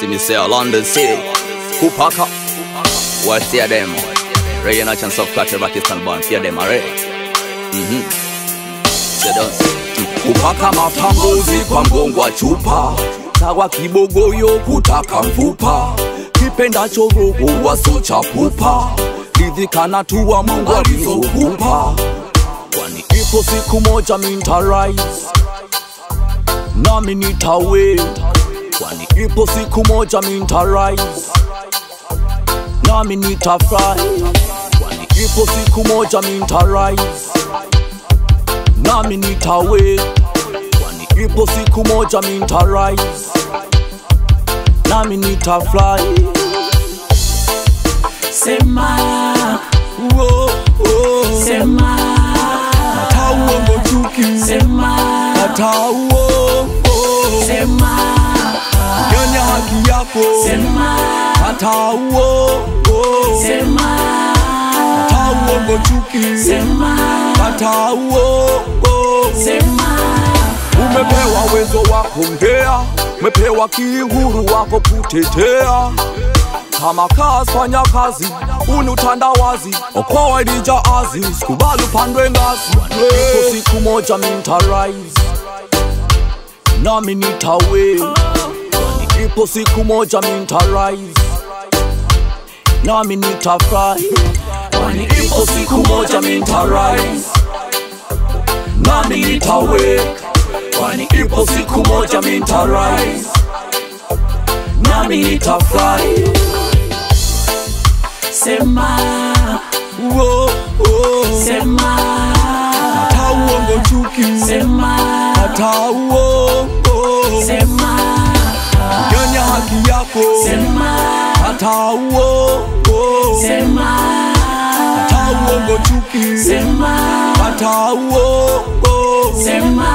See me say London City, Kupaka, West hear them. Ray and a chance of catch a Pakistan born, fear them already. Mhm. Say those. Kupaka matambuzi kwa mgongo wa chupa, sawa kibogoyo kutaka mfupa, kipendacho roho wasocha pupa, lidhikana tuwa Mungu alizokupa, kwani ipo siku moja mintarise nami nitawe, kwani ipo siku moja mintarise nami nitafurahi, kwani ipo siku moja mintarise nami nitawe, kwani ipo siku moja mintarise nami nitafurahi. Sema, Wo, wo. sema, Hata uongo chuki, sema, hata uongo sema, nyonya haki yako, sema, hata uongo sema, hata uongo chuki, sema, hata uongo sema, Umepewa uwezo wa kuongea, umepewa kihuru wako kutetea. Kama kazi fanya kazi, uni utandawazi, okoa ilija azi, sikubali upandwe ngazi. Ipo siku moja mintarise, nami nitawe, kwani ipo siku moja mintarise, nami nitafurahi, kwani ipo siku moja mintarise, nami nitawe, kwani ipo siku moja mintarise, nami nitafurahi. sema, Wo, wo. sema, Hata uongo chuki, sema, hata uongo sema, nyonya haki yako, sema, hata uongo sema, hata uongo chuki, sema, hata uongo sema,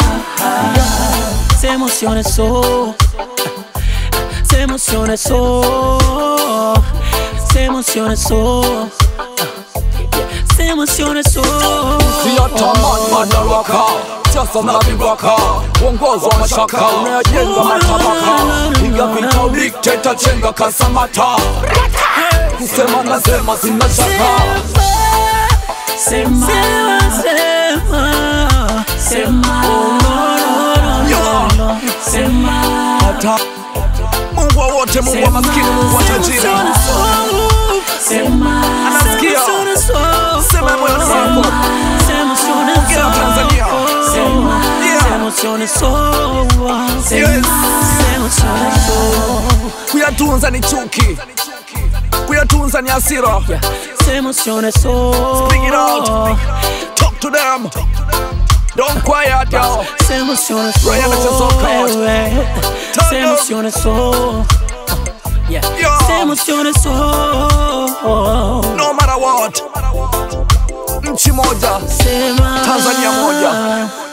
se emociona eso, se emociona eso, se emociona eso, se emociona eso. siyatamani madaraka siasa na vibaraka uongozi wa mashaka unayajenga matabaka piga vita udikteta chenga kasamata kusema nasema sina shaka Sema, sema, sema, sema, hata Mungu wa wote, Mungu wa maskini, Mungu wa tajiri, sema, Anasikia. Sema moyoni mwako. Ongea Tanzania. Yeah. kuyatunza ni chuki, kuyatunza ni hasira. Speak it out. Talk to them. Don't quiet yo. Ryan atasoka. Se emociona eso. Yeah. Yo. Se emociona eso. No matter what. Nchi moja, Sema. Tanzania moja.